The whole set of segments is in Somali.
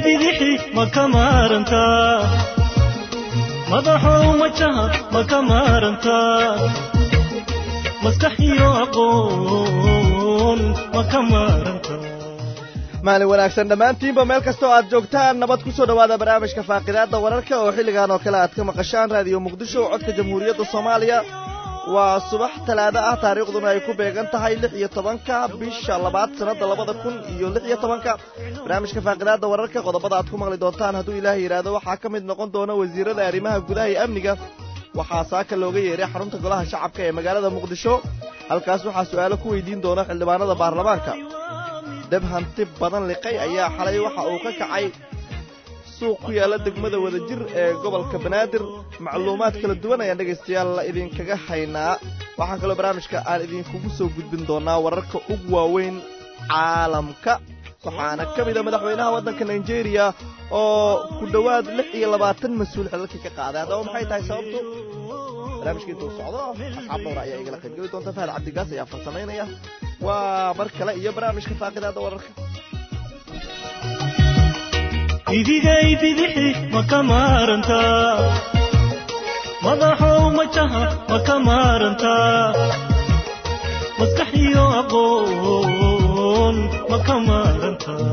bidixi ma ka maarantaa madaxow majaha ma ka maarantaa maskax iyo aqoon ma ka maarantaa maalin wanaagsan dhammaantiinba meel kasta oo aad joogtaan nabad ku soo dhowaada barnaamijka faaqidaadda wararka oo xilligan oo kale aad ka maqashaan raadiyo muqdisho codka jamhuuriyadda soomaaliya waa subax talaado ah taariikhduna ay ku beegan tahay lix iyo tobanka bisha labaad sannadda labada kun iyo lix iyo tobanka barnaamijka faaqidaadda wararka qodobada aad ku maqli doontaan hadduu ilaahay yidhaahdo waxaa ka mid noqon doona wasiirada arrimaha gudaha iyo amniga waxaa saaka looga yeeray xarunta golaha shacabka ee magaalada muqdisho halkaas waxaa su'aalo ku weydiin doona xildhibaanada baarlamaanka dab hanti badan liqay ayaa xalay waxa uu ka kacay suuq ku yaalla degmada wadajir ee gobolka banaadir macluumaad kala duwan ayaan dhegaystayaal idinkaga haynaa waxaa kaloo barnaamijka aan idinkugu soo gudbin doonaa wararka ugu waaweyn caalamka waxaana ka mid a madaxweynaha waddanka nigeria oo ku dhowaad lix iyo labaatan mas-uul xilalkii ka qaaday haddaba maxay tahay sababtu barnaamijka intuu socdo asxaab dhowra ayaa igala qaybgeli doonta fahad cabdigaas ayaa farsamaynaya waa mar kale iyo barnaamijka faaqidaada wararka idigay bidixi ma ka maarantaa madaxow majaha ma ka maarantaa maskax iyo aqoon ma ka maarantaa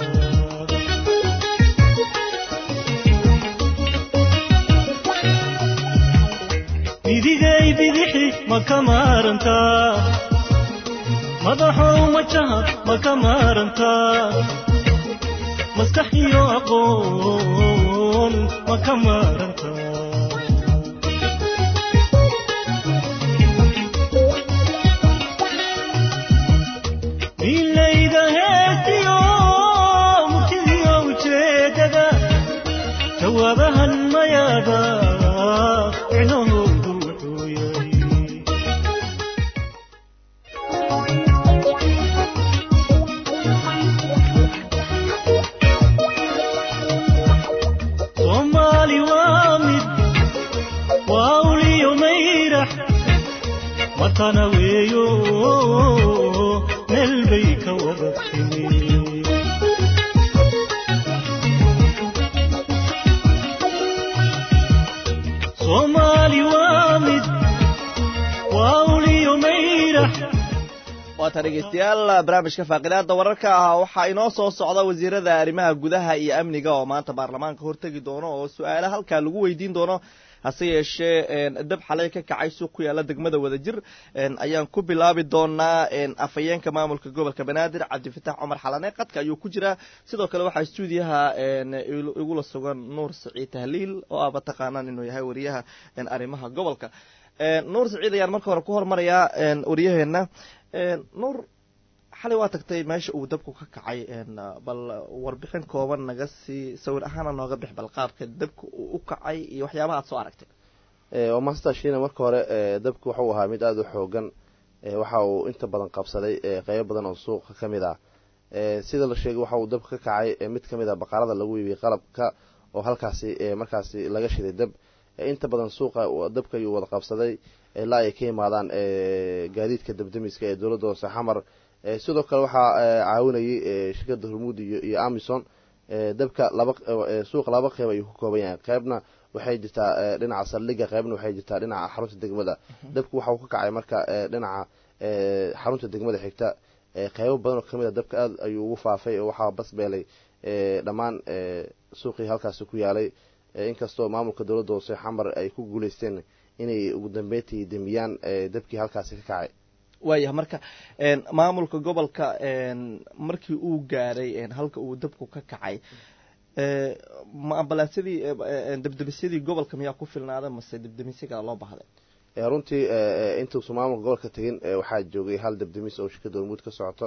idigay bidixi ma ka maarantaa madaxow majaha ma ka maarantaa maskax iyo aqoon ma ka maarantaa milayda heestiyo murtidiyo ujeedada jawaabahan mayaada micnahoodu wuxuu yahay soomaali waa mid waa uliyo mayrax watana weeyo meel bay ka wada timi soomaali waa mid waa uliyo mayrax waata dhegaystayaal barnaamijka faaqidaada wararka ah waxaa inoo soo socda wasiirada arrimaha gudaha iyo amniga oo maanta baarlamaanka hortegi doono oo su-aalo halkaa lagu weydiin doono hase yeeshee dab xalay ka kacay suuq ku yaalla degmada wadajir ayaan ku bilaabi doonaa afhayeenka maamulka gobolka banaadir cabdifatax cumar xalane qadka ayuu ku jiraa sidoo kale waxaa stuudiyaha igula sugan nuur saciid tahliil oo aaba taqaanaan inuu yahay wariyaha arrimaha gobolka nuur saciid ayaan marka hore ku hormarayaa waryaheena nuur xalay waa tagtay meesha uu dabku ka kacay bal warbixin kooban naga sii sawir ahaana nooga bix bal qaabka dabka uu u kacay iyo waxyaabaha aad soo aragtay waa maastaa shiina marka hore dabku wuxuu ahaa mid aada u xoogan waxa uu inta badan qabsaday qeybo badan oo suuqa ka mid ah sida la sheegay waxa uu dabka ka kacay mid ka mid ah baqaarada lagu iibiyey qalabka oo halkaasi markaasi laga shiday dab inta badan suuqa dabka ayuu wada qabsaday ilaa ay ka yimaadaan gaadiidka dabdamiska ee dowladda hoose xamar sidoo kale waxaa caawinayay shirkada hormuud iyo amison dabka laba suuqa laba qeyb ayuu ka kooban yahay qeybna waxay jirtaa dhinaca saldhiga qeybna waxay jirtaa dhinaca xarunta degmada dabku waxa uu ka kacay marka dhinaca xarunta degmada xigta qeybo badan oo kamid a dabka aada ayuu ugu faafay oo waxaa basbeelay dhammaan suuqii halkaasi ku yaalay inkastoo maamulka dowladda hoose xamar ay ku guuleysteen inay ugu dambeyntii demiyaan dabkii halkaasi ka kacay waayahay marka maamulka gobolka markii uu gaaray halka uu dabku ka kacay ma ambalaasyadii debdemisyadii gobolka miyaa ku filnaada mase debdemisya kala loo bahday runtii intuusu maamulka gobolka tegin waxaa joogay hal debdemis oo shirkada hormuud ka socoto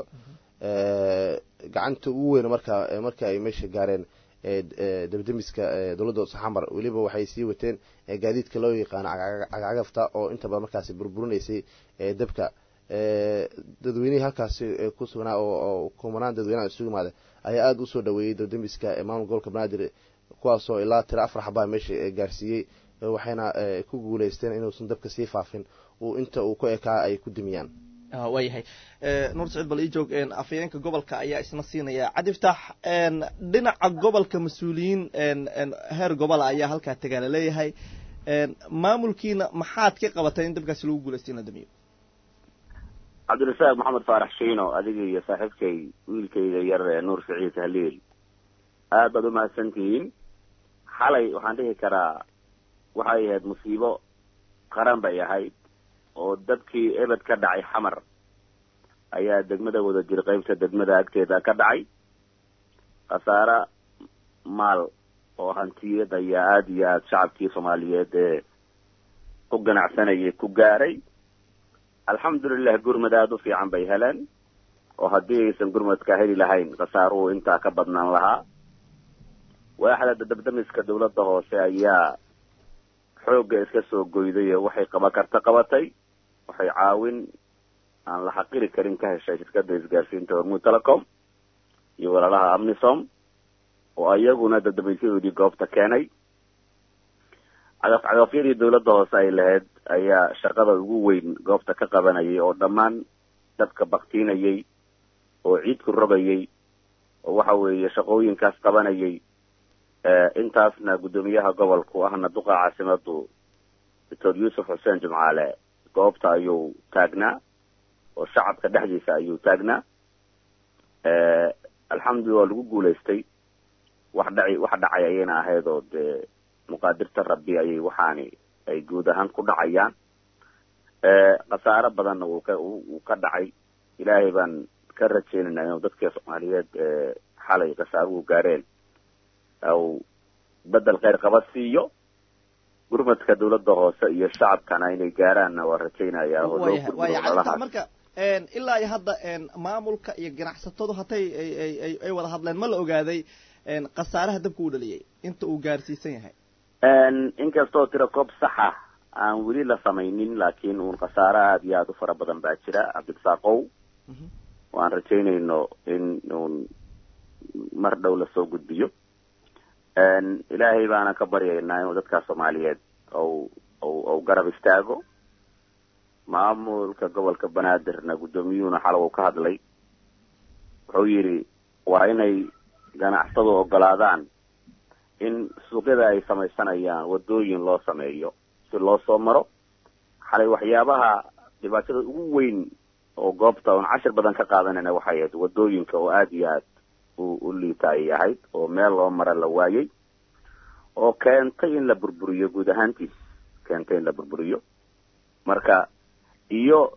gacanta ugu weyn marka marka ay meesha gaareen debdemiska dowladda hoose xamar weliba waxay sii wateen gaadiidka loo yaqaano cagcagafta oo inta badan markaasi burburinaysay dabka dadweynihii halkaasi ku sugnaa oo kumanaan dadweynaha isugu yimaada ayaa aada usoo dhaweeyey debdemiska maamulka gobolka banaadir kuwaasoo ilaa tiro afar xabaa meesha gaarsiiyey waxayna ku guuleysteen inuusan dabka sii faafin uu inta uu ku ekaa ay ku dimiyaan waayahay nuur saciid bal ii joog afhayeenka gobolka ayaa isna siinaya cadiftaax dhinaca gobolka mas-uuliyiin heer gobola ayaa halkaa tagaa laleeyahay maamulkiina maxaad ka qabatay in dabkaasi lagu guulaysta in la damiyo cabdirasaaq maxamed faarax shiino adiga iyo saaxiibkay wiilkayga yar ee nuur saciid haliil aad baad umahadsan tihiin xalay waxaan dhihi karaa waxay ahayd musiibo qaran bay ahayd oo dadkii ebed ka dhacay xamar ayaa degmada wada jir qaybta degmada agteeda ka dhacay khasaare maal oo hantiyad ayaa aada iyo aada shacabkii soomaaliyeed ee ku ganacsanayay ku gaaray alxamdulilah gurmad aada u fiican bay heleen oo haddii aysan gurmadka heli lahayn khasaaruhu intaa ka badnaan lahaa waaxda dabdamiska dawladda hoose ayaa xoogga iska soo goyday oo waxay qaban karta qabatay waxay caawin aan la xaqiri karin ka heshay shirkadda isgaarsiinta hormuud telecom iyo walaalaha amnisom oo iyaguna dadamiisyadoodii goobta keenay cagaf cagafyadii dawladda hoose ay lahayd ayaa shaqada ugu weyn goobta ka qabanayay oo dhammaan dadka baktiinayay oo ciidku rogayay oo waxa weeye shaqooyinkaas qabanayay intaasna guddoomiyaha gobolku ahna duqa caasimadu doctor yuusuf xuseen jumcaale goobta ayuu taagnaa oo shacabka dhexdiisa ayuu taagnaa alxamdulillah waa lagu guulaystay wax dhaci wax dhacay ayayna ahayd oo dee muqaadirta rabbi ayay waxaani ay guud ahaan ku dhacayaan khasaaro badanna wuu ka wuu ka dhacay ilaahay baan ka rajaynaynaa inuu dadka soomaaliyeed xalay khasaaruhu gaareen aw bedel kheyr qaba siiyo gurmadka dawladda hoose iyo shacabkana inay gaaraanna waa rajaynayaa oo loo gurmado marka ilaa iyo hadda maamulka iyo ganacsatadu hatay ay ay wada hadleen ma la ogaaday khasaaraha dabka uu dhaliyay inta uu gaarsiisan yahay inkastoo tira koob saxa aan weli la samaynin laakiin uun khasaaro aada iyo aada u fara badan baa jira cabdirasaaqow waan rajaynayno in uun mar dhow lasoo gudbiyo ilaahay baana ka baryaynaa inuu dadka soomaaliyeed ou ou ou garab istaago maamulka gobolka banaadirna guddoomiyuhuna xalow ka hadlay wuxuu yidhi waa inay ganacsadu ogolaadaan in suuqyada ay samaysanayaan waddooyin loo sameeyo si loo soo maro xalay waxyaabaha dhibaatada ugu weyn oo goobta oon cashir badan ka qaadanayna waxay ahayd waddooyinka oo aada iyo aad u u liita ayay ahayd oo meel loo mara la waayey oo keentay in la burburiyo guud ahaantiis keentay in la burburiyo marka iyo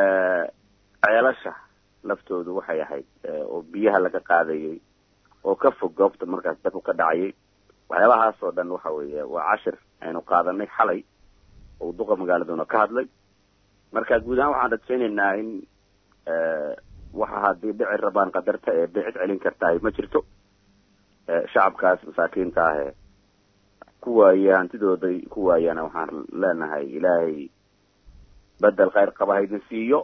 ceelasha laftoodu waxay ahayd oo biyaha laga qaadayay oo ka fog goobta markaas dabku ka dhacayay waxyaabahaas oo dhan waxa weeye waa cashir aynu qaadanay xalay oo duqa magaaladuna ka hadlay marka guud ahaan waxaan rajaynaynaa in waxa haddii dhici rabaan qadarta ee bicid celin kartahay ma jirto shacabkaas masaakiinta ahe ku waaye hantidooday ku waayana waxaan leenahay ilaahay bedel kheyr qaba haydin siiyo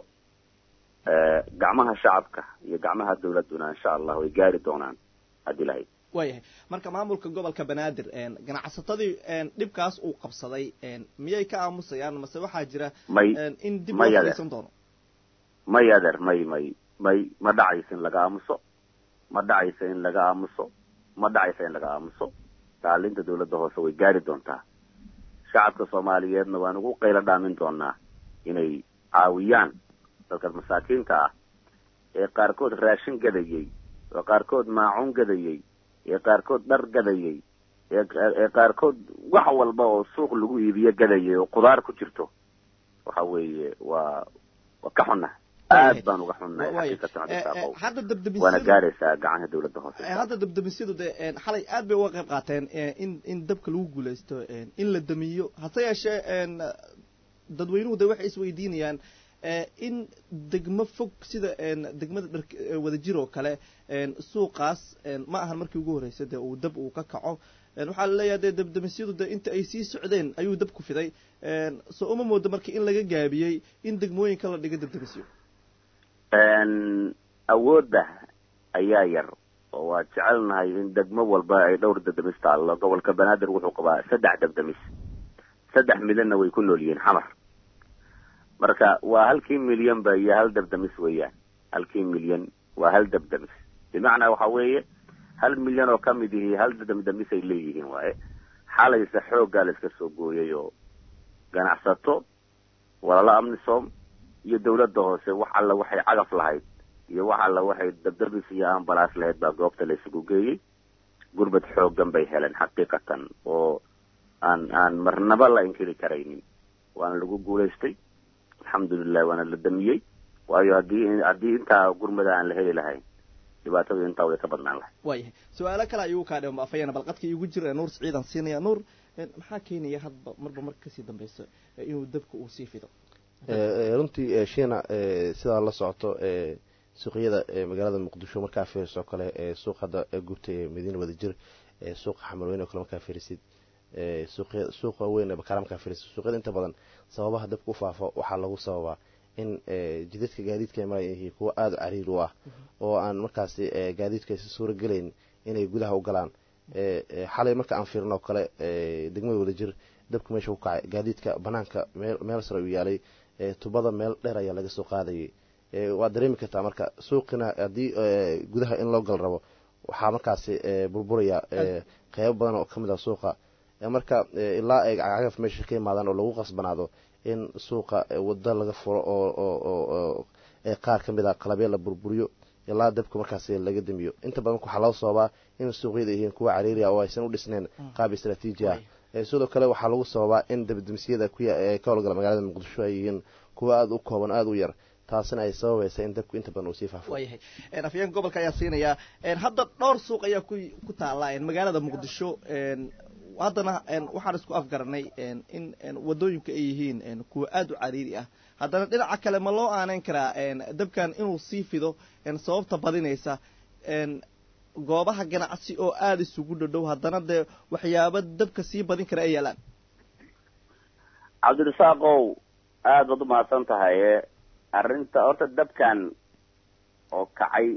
gacmaha shacabka iyo gacmaha dawladduna insha allah way gaari doonaan haddii lahayd waayahay marka maamulka gobolka banaadir ganacsatadii dhibkaas uu qabsaday miyay ka aamusayaan mase waxaa jira may in dib may loo adeer. fadhiisan doono may adeer may may may ma dhacayso in laga aamuso ma dhacayso in laga aamuso ma dhacayso in laga aamuso kaalinta dawladda hoose way gaari doontaa shacabka soomaaliyeedna waan ugu qaylo dhaamin doonaa inay caawiyaan dadka masaakiinta ah ee qaarkood raashin gadayey ee qaarkood maacuun gadayey ee qaarkood dhar gadayey ee ee qaarkood wax walba oo suuq lagu iibiyo gadayay oo qudaar ku jirto waxa weeye waa waa ka xunnahay aad baan uga xunnahay waayo xaqiiqatan Eh, eh, cabdisaaqow hadda waana dabdamisyadu gaaraysaa gacanka dawladda hoose Eh, hadda dabdamisyadu de een, xalay aad bay uga qayb qaateen eh, in in dabka lagu guulaysto een, in la damiyo hase yeeshee een, dadweynuhu de waxay isweydiinayaan eh, in degmo fog sida een, degmada dhar wadajir oo kale een, suuqaas een, ma ahan markii ugu horreysay dee uu dab uu ka kaco een, waxaa laleeyahay dee dabdamisyadu de inta ay sii socdeen ayuu dabku fiday een, soo uma moodo marka in laga gaabiyey in degmooyinka la dhiga dabdamisyo Een, awoodda ayaa yar oo waa jecelnahay in degmo walba ay dhowr dabdamis taallo gobolka banaadir wuxuu qabaa saddex dabdamis saddex midana way ku nool yihiin xamar marka waa halkii milyan ba iyo hal dabdamis weeyaan halkii milyan waa hal dabdamis bimacnaa waxa weeye hal milyan oo kamid ihi hal dabdamis ay leeyihiin waaye xalayse xooggaa la iska soo gooyay oo ganacsato walaalo amnisom iyo dawladda hoose wax alla waxay cagaf lahayd iyo wax alla waxay dabdabis iyo ambalaas lahayd baa goobta la isugu geeyey gurbad xoogan bay heleen xaqiiqatan oo aan aan marnaba la inkiri karaynin waana lagu guulaystay alxamdulilah waana la damiyey waayo haddii haddii intaa gurmada aan la heli lahayn dhibaatadu intaa way ka badnaan lahay waayahay su-aalo kale ayuu kaa dhima afayana bal qadka iigu jira nuur siciidan siinaya nuur maxaa keenaya hadba marba marka kasii dambeyso inuu dabka uu sii fido runtii shiina sidaa la socoto suuqyada magaalada muqdisho markaa fiiriso kale suuq hadda gubta ee madiina wadajir suuqa xamarweyn oo kale markaa fiirisid suuqa weyn ee bakaara markaa fiirisid suuqyada inta badan sababaha dabka u faafo waxaa lagu sababaa in jidadka gaadiidka ay maraya yihiin kuwa aada u cariir u ah oo aan markaasi gaadiidka aysa suuro gelayn inay gudaha u galaan xalay marka aan fiirino kale degmada wadajir dabka meesha ku kacay gaadiidka banaanka meel meel sare u yaalay tubada meel dheer ayaa laga soo qaadayay waad dareemi kartaa marka suuqina haddii gudaha in loo gal rabo waxaa markaasi burburaya qeybo badan oo kamid ah suuqa marka ilaa ay cagaf meesha ka imaadaan oo lagu qasbanaado in suuqa wado laga furo oo qaar ka mid a qalabya la burburiyo ilaa dabka markaasi laga damiyo inta badan waxaa loo sababaa in suuqyada yihiin kuwa cariiriya oo aysan u dhisnayn qaab istraatiiji ah sidoo kale waxaa lagu sababaa in dabdamisyada ka howlgala magaalada muqdisho ay yihiin kuwa aada u kooban aada u yar taasina ay sababaysa in dabku inta badan uu sii faafo waayahay afyeenka gobolka ayaa siinayaa hadda dhowr suuq ayaa ku ku taala magaalada muqdisho haddana waxaan isku afgaranay in wadooyinka ay yihiin kuwa aada u cariiri ah haddana dhinaca kale ma loo aaneyn karaa dabkan inuu sii fido sababta badinaysa goobaha ganacsi oo aada isugu dhadhow haddana dee waxyaaba dabka sii badin kara ay yaalaan cabdirasaaqow aada baad umahadsan tahaye arrinta horta dabkan oo kacay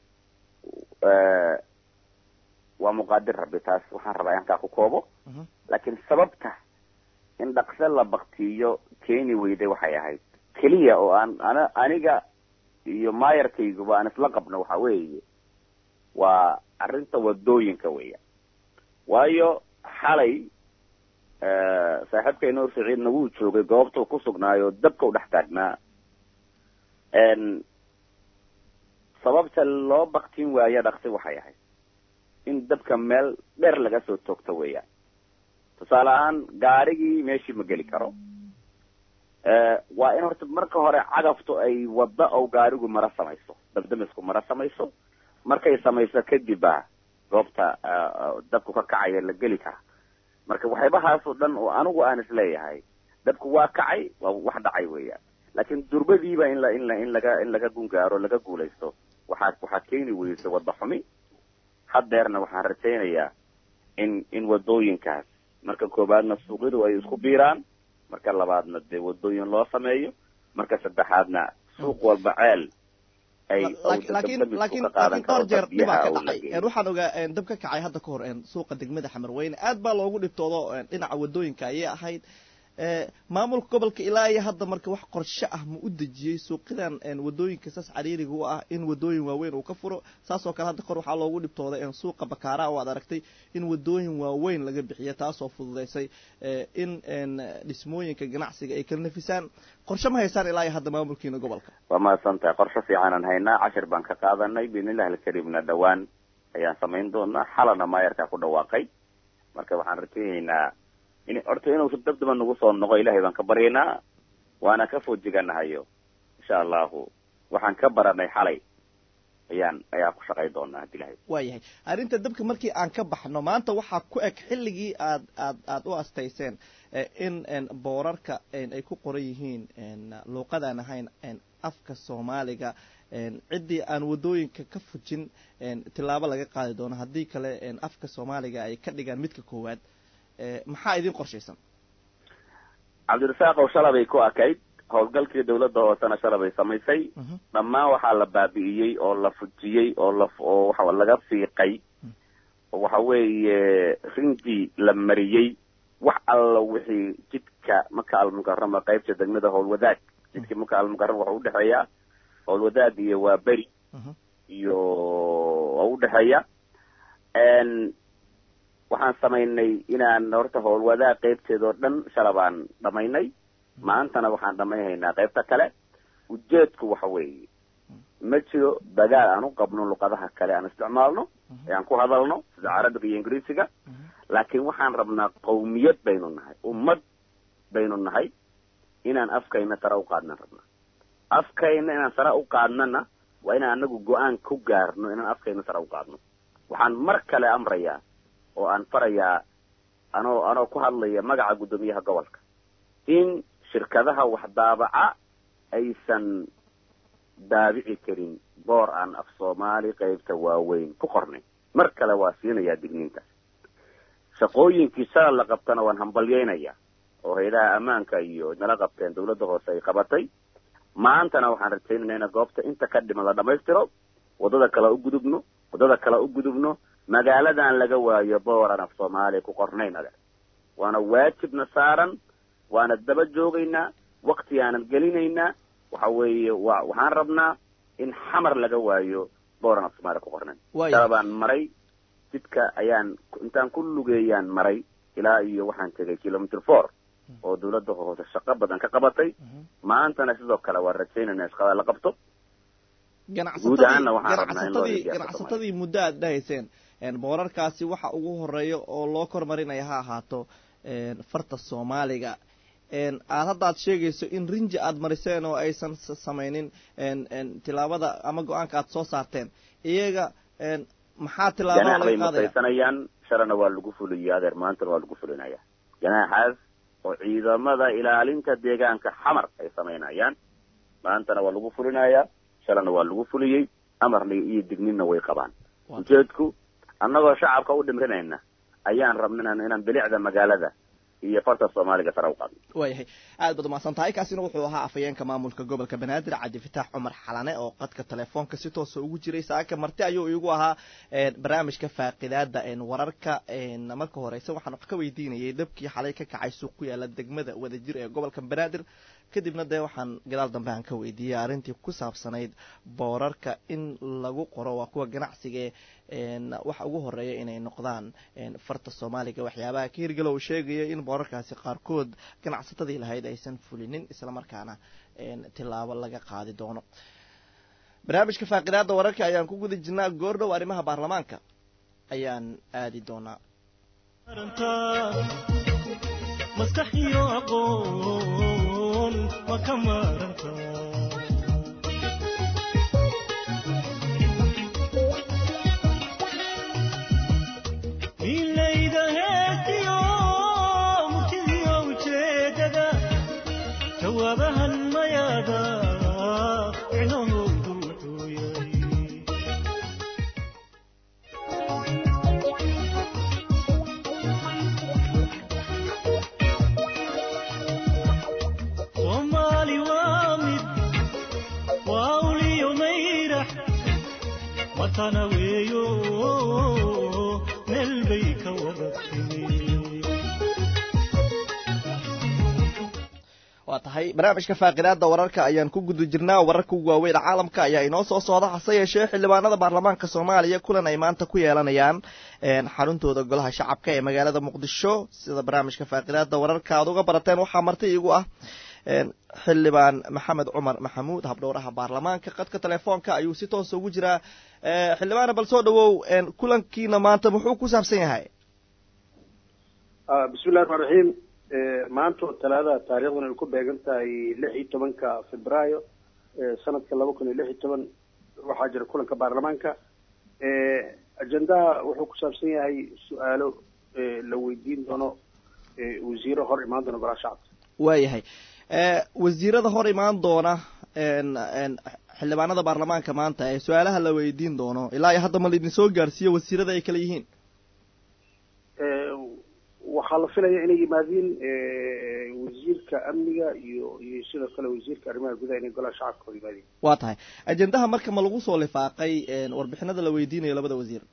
waa muqaadir rabbi taas waxaan rabaa halkaa ku koobo laakiin sababta in dhaqse la baktiyo keeni weyday waxay ahayd keliya oo aan ana aniga iyo maayarkayguba aan isla qabno waxa weeye waa arrinta wadooyinka weya waayo xalay saaxiibkay nuur siciidna wuu joogay goobtuu ku sugnaayo dabka u dhex taagnaa sababta loo baktin waayo dhaqsi waxay ahayd in dabka meel dheer laga soo toogto weeyaan tusaale ahaan gaarigii meeshii ma geli karo waa in horta marka hore cagaftu ay wadda oo gaarigu mara samayso dabdamisku mara samayso markay samayso kadibba goobta dabku ka kacaya la geli kara marka waxyaabahaas oo dhan oo anigu aan isleeyahay dabku waa kacay waa wax dhacay weeyaan laakiin durbadiiba in la in la in laga in laga gungaaro laga guulaysto waxaa waxaa keeni weysa wadda xumi haddeerna waxaan rajaynayaa in in wadooyinkaas marka koobaadna suuqyadu ay isku biiraan marka labaadna dee wadooyin loo sameeyo marka saddexaadna suuq walba ceel ay laakiin laakiin laakiin dhowr jeer dhibaa ka dhacay waxaan ogaa dab ka kacay hadda ka hor suuqa degmada xamarweyne aad baa loogu dhibtoodo dhinaca wadooyinka ayay ahayd maamulka gobolka ilaa iyo hadda marka wax qorshe ah ma u dejiyey suuqyadan wadooyinka saas cariiriga u ah in wadooyin waaweyn uu ka furo saasoo kale hadda kor waxaa loogu dhibtooday suuqa bakaaraha oo aad aragtay in wadooyin waaweyn laga bixiyo taasoo fududaysay in dhismooyinka ganacsiga ay kala nafisaan qorshe ma haysaan ilaa iyo hadda maamulkiina gobolka waa mahadsan tahay qorshe fiicanaan haynaa cashir baan ka qaadanay biidnillahi alkariimna dhawaan ayaan samayn doonaa xalana maayarkaa ku dhawaaqay marka waxaan rajaynaynaa in horta inuusan dabdaba nagu soo noqo ilahay baan ka baryaynaa waana ka foojiganahayo insha allahu waxaan ka baranay xalay ayaan ayaa ku shaqay doonaa hadii ilahay waayahay arrinta dabka markii aan ka baxno maanta waxaa ku eg xilligii aad aad aad u astayseen in boorarka ay ku qoran yihiin luuqadaan ahayn afka soomaaliga ciddii aan wadooyinka ka fujin tilaabo laga qaadi doono haddii kale afka soomaaliga ay ka dhigaan midka koowaad maxaa idin qorshaysan cabdirasaaqow shalabay ku akayd howlgalkii dawladda hoosena shalabay samaysay dhammaan waxaa la baabi'iyey oo la fujiyey oo la oo waxa laga fiiqay oo waxa weeye rinji la mariyey wax alla wixii jidka maka almukarama qaybta degmada howlwadaag jidkii maka almukaram wuxuu udhexeeyaa howlwadaag iyo waa beri Mhm. iyo waa udhexeeya waxaan samaynay inaan horta howlwadaag qeybteeda oo dhan shala baan dhamaynay maantana waxaan dhamayhaynaa qeybta kale ujeedku waxa weeye ma jiro dagaal aan u qabno luqadaha kale aan isticmaalno ee aan ku hadalno sida carabiga iyo ingiriisiga laakiin waxaan rabnaa qawmiyad baynu nahay ummad baynu nahay inaan afkayna sare u qaadnan rabnaa afkayna inaan sare u qaadnana waa inaan anagu go-aan ku gaarno inaan afkayna sare u qaadno waxaan mar kale amrayaa oo aan farayaa anoo anoo ku hadlaya magaca guddoomiyaha gobolka in shirkadaha wax daabaca aysan daabici karin boor aan af soomaali qeybta waaweyn ku qornay mar kale waa siinayaa digniintaas shaqooyinkii shalal la qabtana waan hambalyeynayaa oo hay-adaha ammaanka iyo nala qabteen dawladda hoose ay qabatay maantana waxaan rajaynaynaa ina goobta inta ka dhiman la dhamaystiro waddada kale u gudubno waddada kale u gudubno magaaladan laga waayo boor aan af soomaaliya ku qornayn adeer waana waajibna saaran waana daba joogaynaa wakti aanan gelinaynaa waxa weeye wa waxaan rabnaa in xamar laga waayo booran af soomaaliya ku qornayn Waaya. shala baan maray jidka ayaan intaan ku lugeeyaan maray ilaa iyo waxaan tegay kilometer four oo dawladda hoose shaqo badan ka qabatay maantana sidoo kale waan rajaynayna shaqada la qabto Guud ahaanna waxaan rabnaa in loo ganacsatadii iibiyo ganacsatadii muddo aad dhahayseen een, boorarkaasi waxa ugu horeeya oo loo kormarinaya ha ahaato een, farta soomaaliga een, aad hadda aad sheegayso in rinji aad mariseen oo aysan s- samaynin een, een, tilaabada ama go-aanka aad soo saarteen iyaga een, maxaa tilaabada ganaax bay laga qaadaya mutaysanayaan shalana waa lagu fuliyey adeer maantana waa lagu fulinaya ganaaxaas oo ciidamada ilaalinta deegaanka xamar ay samaynayaan maantana waa lagu fulinayaa shalana waa lagu fuliyey amarna iyo digninna way qabaan Waa- ujeedku annagoo shacabka u dhimrinayna ayaan rabna inaan inaan bilicda magaalada iyo farta soomaaliga sare u qaadno waayahay aad baad umahadsan tahay kaasina wuxuu ahaa afhayeenka maamulka gobolka banaadir cabdi fataax cumar xalane oo qadka telefoonka si toosa ugu jiray saaka marti ayuu igu ahaa een, barnaamijka faaqidaada een, wararka een, marka horeyse waxaan wax ka weydiinayay dabkii xalay ka kacay suuq ku yaala degmada wadajir ee gobolka banaadir kadibna dee waxaan gadaal dambe aan ka weydiiyey arrintii ku saabsanayd boorarka in lagu qoro waa kuwa ganacsiga een, waxa ugu horeeya inay noqdaan een, farta soomaaliga waxyaabaha ka hirgala uu sheegaya in boorarkaasi qaarkood ganacsatadii lahayd aysan fulinin islamarkaana een, tilaabo laga qaadi doono barnaamijka faaqidaada wararka ayaan ku guda jirnaa goordhow arrimaha baarlamaanka ayaan aadi doonaa maskax iyo aqoon ma ka maaranta milayda heestiyo murtidiyo ujeedada jawaabahan mayaada micnahoodu wuxuu yahay soomaali waa mid waa uliyo mayrax watana weeyo meel bay ka wada timi waa tahay barnaamijka faaqidaada wararka ayaan ku guda jirnaa wararka ugu waaweyn caalamka ayaa inoo soo socda hase yeeshee xildhibaanada baarlamaanka soomaaliya kulan ay maanta ku yeelanayaan een, xaruntooda golaha shacabka ee magaalada muqdisho sida barnaamijka faaqidaada wararka aad uga barateen waxaa marti iigu ah een, xildhibaan maxamed cumar maxamuud habdhowraha baarlamaanka qadka telefoonka ayuu si toosa ugu jiraa Eh, xildhibaana bal soo dhawow een, kulankiina maanta muxuu ku saabsan yahay Ah, bismillahi raxmaan raxiim Eh, maanta oo talaada taariikhduna ay ku beegan tahay lix iyo tobanka febraayo eh, sanadka laba kun iyo lix iyo toban waxaa jira kulanka baarlamaanka Eh, ajendaha wuxuu ku saabsan yahay su-aalo eh, la weydiin doono eh, wasiiro hor imaan doona golaha shacabka waayahay Eh, wasiirada hor imaan doona een, een, xildhibaanada baarlamaanka maanta ee su-aalaha la weydiin doono ilaa iyo hadda ma laidin soo gaarsiiyo wasiirada ay kala yihiin Eh, waxaa la filaya inay yimaadiin eh, wasiirka amniga iyo iyo sidoo kale wasiirka arrimaha gudaha inay golaha shacabka hor yimaadiin waa tahay ajendaha marka ma lagu soo lifaaqay een, warbixinada la weydiinayo labada wasiir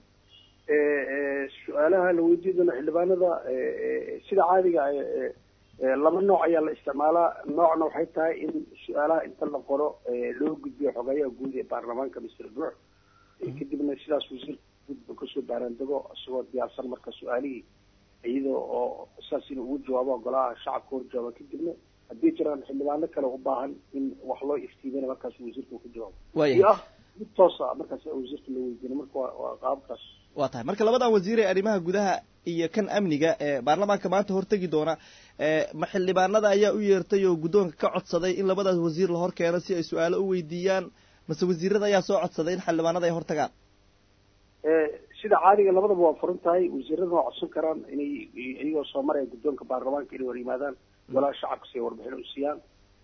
Eh, eh, su-aalaha la weydiin doono xildhibaanada eh, eh, sida caadiga ah, eh, laba nooc ayaa la isticmaalaa noocna waxay tahay in su-aalaha inta la qoro loo gudbiyo xogeeyaha guud ee baarlamaanka mister buux kadibna sidaas wasiirka gudba kasoo baaraandego isagoo diyaarsan marka su-aalihii iyadoo oo saas inuu ugu jawaabo golaha shacabka hor jawaaba kadibna haddii jiraan xildhibaano kale u baahan in wax loo iftiimina markaas wasiirka uu ka jawaabo iyo ah mid toosa markaas wasiirka la weydiina marka waa waa qaabkaas waa tahay marka labadan wasiir ee arrimaha gudaha iyo kan amniga ee baarlamaanka maanta hortegi doona ma xildhibaanada ayaa u yeertay oo guddoonka ka codsaday in labadaas wasiir la hor keeno si ay su-aalo u weydiiyaan mase wasiirada ayaa soo codsaday in xildhibaanada ay hortagaan sida caadiga labadaba waa furan tahay wasiirada waa codsan karaan inay iyagoo soo maraya guddoonka baarlamaanka inay hor yimaadaan golaha shacabka si ay warbixin u siiyaan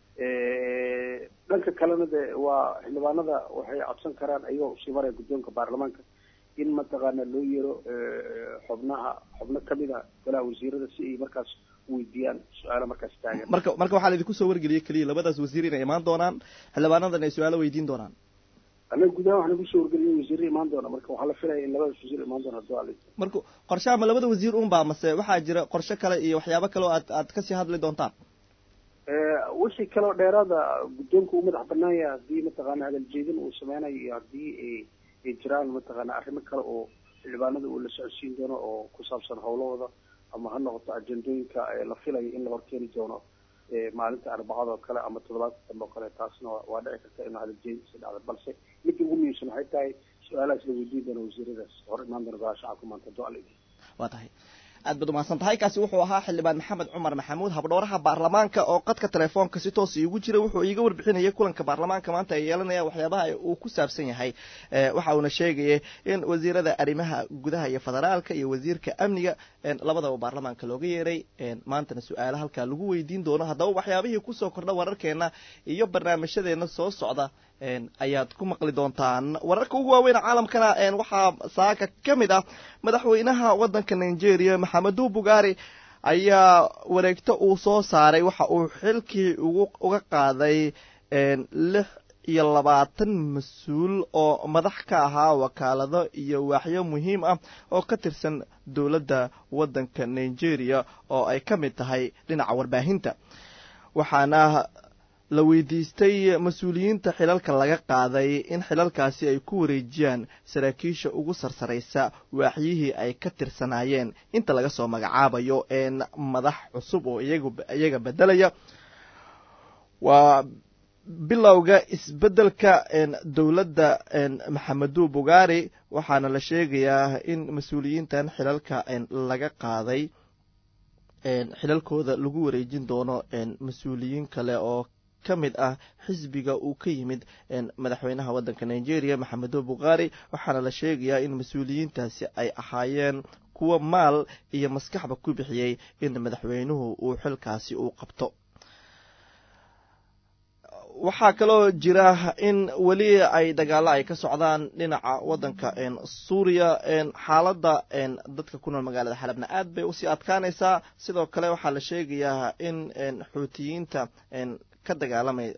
dhanka kalena de waa xildhibaanada waxay codsan karaan iyagoo usii maraya guddoonka baarlamaanka in mataqaana loo yeero xubnaha xubno kamid a golaha wasiirada si ay markaas weydiiyaan su-aalo markaas taagan marka marka waxaa laidinku soo wargeliyey keliya labadaas wasiir inay imaan doonaan xildhibaanadan ay su-aalo weydiin doonaan anaga gudaha waxaan nagu soo wargeliyay wasiirra imaan doona marka waxaa la filaya in labadaas wasiir imaan doona haduu ala marka qorshaha ma labada wasiir un baa mase waxaa jira qorshe kale iyo waxyaabo kale oo aad aad kasii hadli doontaan wixii kaleo dheeraada guddoonka uu madax banaan yahay haddii mataqaana hadal jeedin uu sameynayo iyo haddii ay jiraan mataqaana arrimo kale oo xildhibaanada uu la socodsiin doono oo ku saabsan howlahooda ama ha noqoto ajendooyinka la filayo in la horkeeni doono maalinta arbacada oo kale ama toddobaadka dambe oo kale taasna waa dhici karta inuu hadal jeedinkiisa dhacdo balse midda ugu muhiimsan waxay tahay su-aalahaas la weydiin doono wasiiradaas hor imaan doona golaha shacabka maanta haduu ala waa tahay aad baad umahadsan tahay kaasi wuxuu ahaa xildhibaan maxamed cumar maxamuud habdhowraha baarlamaanka oo qadka telefoonka si toos iigu jira wuxuu iiga warbixinayay kulanka baarlamaanka maanta ay yeelanayaan waxyaabaha uu ku saabsan yahay waxa uuna sheegayay in wasiirada arrimaha gudaha iyo federaalka iyo wasiirka amniga labadaba baarlamaanka looga yeeray maantana su-aalo halkaa lagu weydiin doono haddaba waxyaabihii kusoo kordha wararkeena iyo barnaamijyadeena soo socda ayaad ku maqli doontaan wararka ugu waaweyn caalamkana waxaa saaka ka mid ah madaxweynaha waddanka nigeria maxamedu bugaari ayaa wareegto uu soo saaray waxa uu xilkii uga qaaday lix iyo labaatan mas-uul oo madax ka ahaa wakaalado iyo waaxyo muhiim ah oo ka tirsan dowladda waddanka nigeria oo ay ka mid tahay dhinaca warbaahinta waxaana la weydiistay mas-uuliyiinta xilalka laga qaaday in xilalkaasi ay ku wareejiyaan saraakiisha ugu sarsaraysa waaxyihii ay ka tirsanaayeen inta laga soo magacaabayo madax cusub oo iyaga bedelaya waa bilowga isbeddelka dowladda maxamedu bugaari waxaana la sheegayaa in mas-uuliyiintan xilalka laga qaaday xilalkooda lagu wareejin doono mas-uuliyiin kale oo ka mid ah xisbiga uu ka yimid madaxweynaha waddanka nigeria maxamedo bukaari waxaana la sheegayaa in mas-uuliyiintaasi ay ahaayeen kuwa maal iyo maskaxba ku bixiyey in madaxweynuhu uu xilkaasi uu qabto waxaa kaloo jira in weli ay dagaalo ay ka socdaan dhinaca waddanka suuriya xaaladda dadka ku nool magaalada xalabna aad bay usii adkaanaysaa sidoo kale waxaa la sheegayaa in xuutiyiinta ka dagaalamay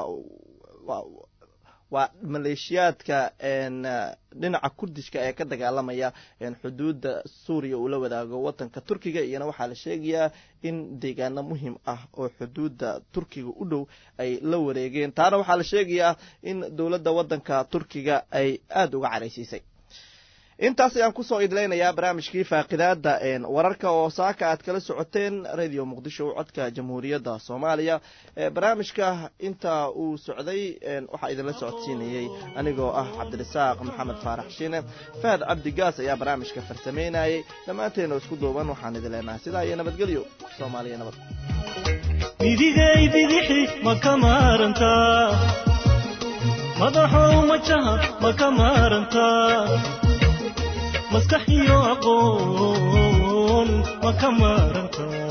waa maleeshiyaadka dhinaca kurdishka ee ka dagaalamaya xuduudda suuriya uu la wadaago waddanka turkiga iyana waxaa la sheegayaa in deegaano muhiim ah oo xuduudda turkiga u dhow ay la wareegeen taana waxaa la sheegayaa in dowladda waddanka turkiga ay aada uga caraysiisay intaas ayaan kusoo idlaynayaa barnaamijkii faaqidaada wararka oo saaka aad kala socoteen radio muqdisho codka jamhuuriyadda soomaaliya barnaamijka inta uu socday waxaa idinla socodsiinayey anigoo ah cabdirasaaq maxamed faarax shiine fahad cabdigaas ayaa barnaamijka farsameynayay dhammaanteena isku duuban waxaan idin leenahay sidaa iyo nabadgelyo soomaaliya nabad midigay bidixi ma ka maarantaa madaxow majaha ma ka maarantaa maskax iyo aqoon ma ka maarantaa